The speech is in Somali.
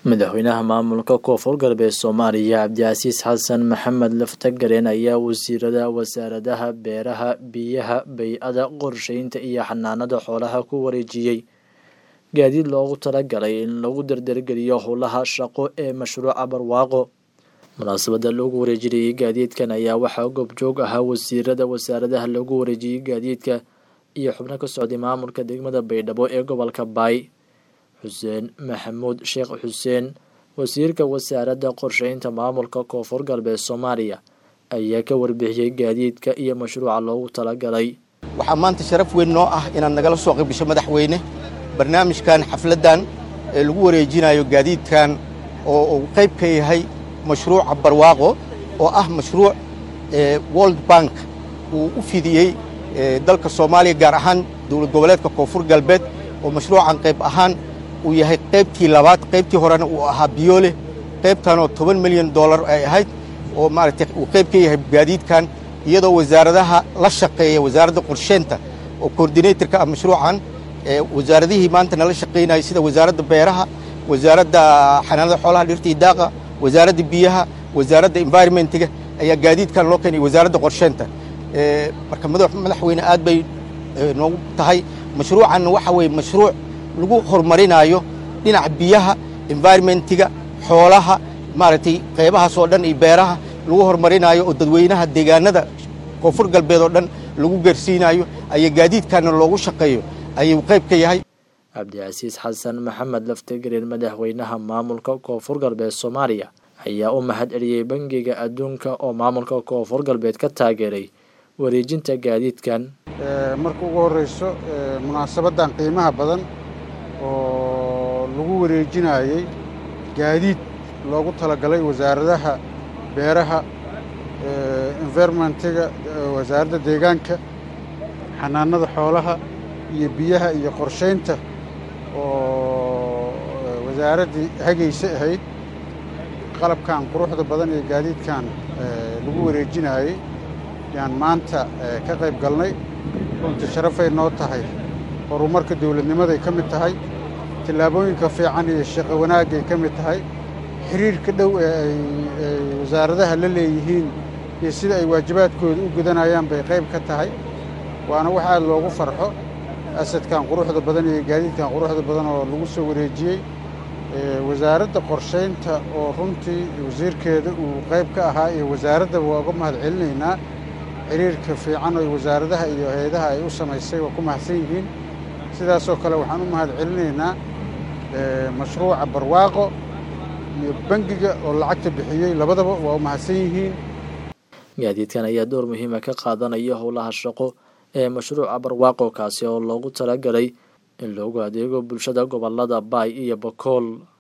madaxweynaha maamulka koonfur galbeed soomaaliya cabdicasiis xasan maxamed laftagareen ayaa wasiirada wasaaradaha beeraha biyaha bay-ada qorsheynta iyo xanaanada xoolaha ku wareejiyey gaadiid loogu talagalay in lagu dardargeliyo howlaha shaqo ee mashruuca barwaaqo munaasabada loogu wareejinayay gaadiidkan ayaa waxaa goobjoog ahaa wasiirada wasaaradaha loogu wareejiyey gaadiidka iyo xubno ka socday maamulka degmada baydhabo ee gobolka baay xuseen maxamuud sheekh xuseen wasiirka wasaaradda qorsheynta maamulka koonfur galbeed soomaaliya ayaa ka warbixiyey gaadiidka iyo mashruuca loogu talagalay waxaa maanta sharaf weyn noo ah inaad nagala soo qaybgasho madaxweyne barnaamijkan xafladdan ee lagu wareejinayo gaadiidkan oo uu qayb ka yahay mashruuca barwaaqo oo ah mashruuc world bank uu u fidiyey dalka soomaaliya gaar ahaan dowlad goboleedka koonfur galbeed oo mashruucan qayb ahaan uu yahay qaybtii labaad qaybtii horena uu ahaa biyoole qaybtanoo toban milyan dollar ay ahayd oo maaragtay uu qayb ka yahay gaadiidkan iyadoo wasaaradaha la shaqeeya wasaaradda qorsheynta oo coordinatorka ah mashruucan wasaaradihii maanta nala shaqaynayay sida wasaaradda beeraha wasaaradda xanaanada xoolaha dhirta iyo daaqa wasaaradda biyaha wasaaradda environmentiga ayaa gaadiidkan loo keenay wasaaradda qorsheynta marka madaxweyne aad bay noogu tahay mashruucanna waxa weeye mashruuc lagu horumarinayo dhinaca biyaha environmentiga xoolaha maaragtay qaybahaas oo dhan iyo beeraha lagu horumarinayo oo dadweynaha deegaanada koonfur galbeed oo dhan lagu gaarsiinayo ayaa gaadiidkanna loogu shaqeeyo ayuu qayb ka yahay cabdicasiis xasan maxamed laftagareen madaxweynaha maamulka koonfur galbeed soomaaliya ayaa u mahad celiyey bangiga adduunka oo maamulka koonfur galbeed ka taageeray wareejinta gaadiidkan marka ugu horreyso munaasabaddan qiimaha badan oo lagu wareejinayey gaadiid loogu talagalay wasaaradaha beeraha environmentiga wasaaradda deegaanka xanaanada xoolaha iyo biyaha iyo qorshaynta oo wasaaraddii hagaysa ahayd qalabkan quruxda badan iyo gaadiidkan lagu wareejinayey yaan maanta ka qayb galnay runtii sharafay noo tahay horumarka dowladnimaday ka mid tahay tillaabooyinka fiican iyo shaqo wanaagay ka mid tahay xiriirka dhow ee ay wasaaradaha la leeyihiin iyo sida ay waajibaadkooda u gudanayaan bay qayb ka tahay waana wax aad loogu farxo asadkan quruxda badan iyo gaadiidkan quruxda badan oo lagu soo wareejiyey wasaaradda qorshaynta oo runtii wasiirkeeda uu qayb ka ahaa iyo wasaaraddaba waa uga mahad celinaynaa xiriirka fiican oo wasaaradaha iyo hay-adaha ay u samaysay waa ku mahadsan yihiin sidaasoo kale waxaan u mahad celinaynaa mashruuca barwaaqo iyo bangiga oo lacagta bixiyey labadaba waa u mahadsan yihiin gaadiidkan ayaa door muhiima ka qaadanaya howlaha shaqo ee mashruuca barwaaqo kaasi oo loogu talagalay in loogu adeego bulshada gobolada baay iyo bakool